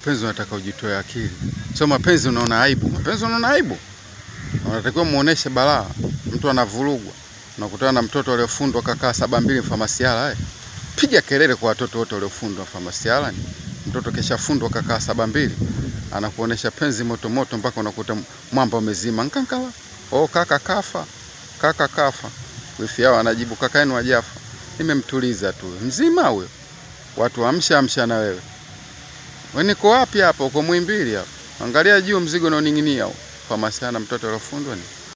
mapenzi unataka ujitoe akili, sio mapenzi unaona aibu. Mapenzi unaona aibu, unatakiwa muoneshe balaa. Mtu anavurugwa, unakutana na mtoto aliofundwa kakaa saba mbili mfamasiala eh. Piga kelele kwa watoto wote waliofundwa mfamasiala. Ni mtoto keshafundwa kakaa saba mbili, anakuonesha penzi moto moto mpaka unakuta mwamba umezima nkankala. Oh, kaka kafa, kaka kafa. Wifi yao anajibu kaka yenu hajafa, nimemtuliza tu. Mzima huyo, watu amsha amsha na wewe We niko wapi hapa? Uko Muhimbili hapa. Angalia juu mzigo unaoning'inia huo. Famasiana mtoto aliofundwa ni